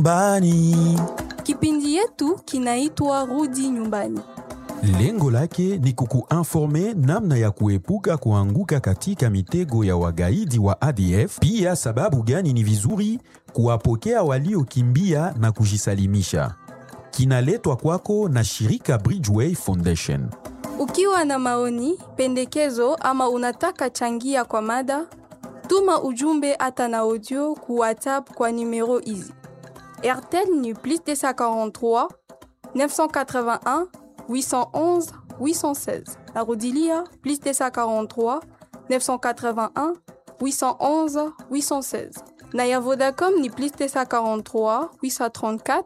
Bani. Kipindi yetu kinaitwa Rudi Nyumbani. Lengo lake ni kukuinforme namna ya kuepuka kuanguka katika mitego ya wagaidi wa ADF, pia sababu gani ni vizuri kuwapokea waliokimbia na kujisalimisha. Kinaletwa kwako na shirika Bridgeway Foundation. Ukiwa na maoni, pendekezo ama unataka changia kwa mada, tuma ujumbe hata na audio ku WhatsApp kwa numero hizi: RTL ni plus 243 981 811 816. Narudilia plus 243 981 811 816. Na ya Vodacom ni plus 243 834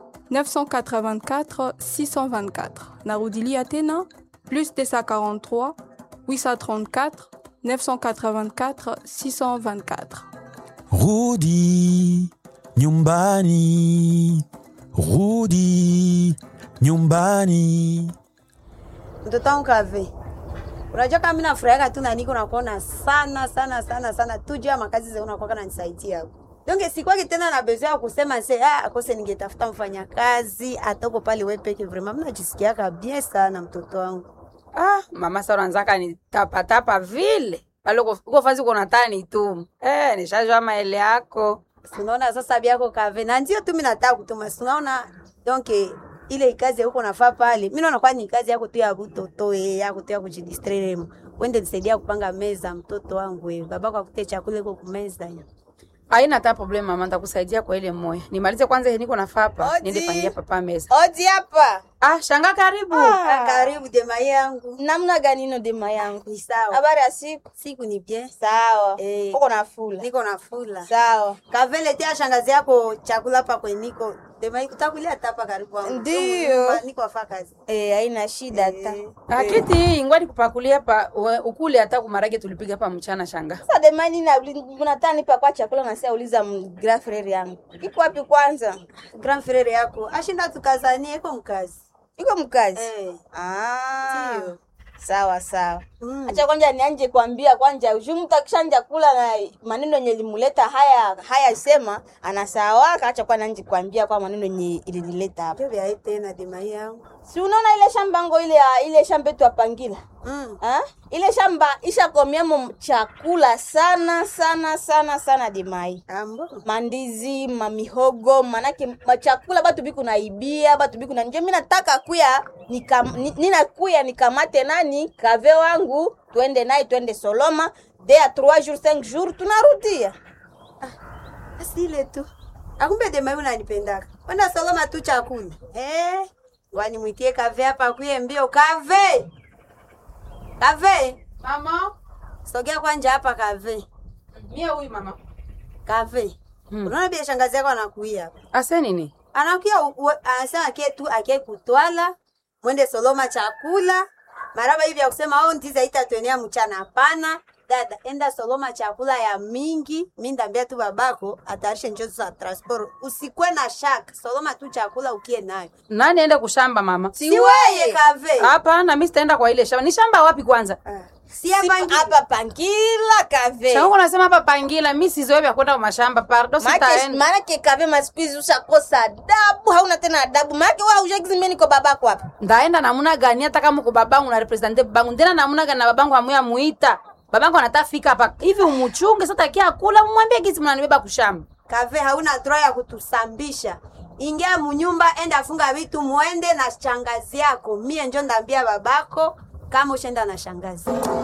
984 624. Narudilia tena plus 243 834 984 624. Rudi nyumbani, rudi nyumbani. mtoto wangu kave unajua kama mimi nafurahiaka tu na niko nakuona sana sana sana sana tu juu ya makazi zao unakuwa nanisaidia hapo donge sikwaki tena na besoin ya kusema se ah akose ningetafuta mfanyakazi atoko pale wewe peke vraiment mimi najisikiaka bien sana mtoto wangu Ah, mama sasa unaanzaka ni tapa tapa vile. Pale uko uko fazi uko natani tu. Eh, nishajua maele yako. Si unaona sasa biako kave na ndio tu mimi nataka kutuma si unaona donc ile kazi huko nafaa pale mimi naona kwa ni kazi yako tu ya kutoto eh yako tu ya kujidistraire wende nisaidia kupanga meza mtoto wangu eh babako akute chakula iko kumeza Haina hata problem mama, nitakusaidia kwa ile moya. Nimalize kwanza hii niko nafaa hapa. Odi. Niende pangia papa meza. Odi hapa. Ah, shanga karibu. Ah, karibu dema yangu Namna gani ino dema yangu? ni sawa Habari ya siku? siku ni bien Sawa. Eh. Uko na fula. niko na fula Sawa. kavele tia shangazi yako chakula hapa kwe niko dema utakulia tapa karibu wangu Ndiyo. niko afa kazi Eh, haina shida hata. Akiti hii ngwani kupakulia hapa we- ukule hata kumarage tulipiga hapa mchana shanga. Sasa dema nini na unataka nipa kwa chakula na sasa uliza m- grand frère yangu. Iko wapi kwanza? grand frere yako ashinda tukazanie iko mkazi Iko mkazi. eh. Ah. Ndiyo. Sawa sawa. Mm. Acha kwanza nianje kuambia kwanza ushu mtu akishanja kula na maneno yenye limuleta haya haya sema anasawaka acha kwa nanje kuambia kwa maneno yenye ilinileta hapa. Ndio vya tena dema yangu Si unaona ile shamba ngo ile ya- ile shamba yetu apangila. mm. Ha? Ile shamba ishakomiamo chakula sana sana sana sana dimai. ambo Mandizi, mamihogo, manake machakula batu biku naibia, batu biku na nje. Mimi nataka kuya nikam, ni- nina kuya nikamate nani kave wangu twende naye twende Soloma de ya 3 jours 5 jours tunarudia. basi ile tu akumbe dema yangu nanipendaka kwenda soloma tu chakula eh. wani mwitie kave hapa kuye mbio kave kave Mama, sogea kwanja hapa kave mie huyu mama. kave Hmm. unaona bia shangazi yako anakuia hapa Ase nini? anakuya u- u- anasema akie tu akie kutwala mwende soloma chakula maraba hivi ya kusema au ndiza itatwenea mchana hapana dada enda soloma chakula ya mingi mi ndambia tu babako atayarishe njozi za transport usikwe na shaka soloma tu chakula ukie nayo Nani aende kushamba mama? si weye kave Hapana, mimi sitaenda kwa ile shamba. Ni shamba wapi kwanza? Ah. si hapa Si- ngi- Hapa pangila kave. Shanga unasema hapa pangila, mimi sizoe vya kwenda kwa mashamba. Pardon, Maana sitaenda. maana kave masikuizi ushakosa adabu, hauna tena adabu. Maana wewe hujagi mimi niko babako hapa. ndaenda namuna gani hata kama uko babangu na represente babangu ndena namuna gani na babangu amuya muita babangu anatafika hapa hivi umuchunge sasa kia kula mwambie gisi mnanibeba kushamba kave hauna droit ya kutusambisha ingia munyumba enda funga vitu muende na shangazi yako mie njo ndambia babako kama ushenda na shangazi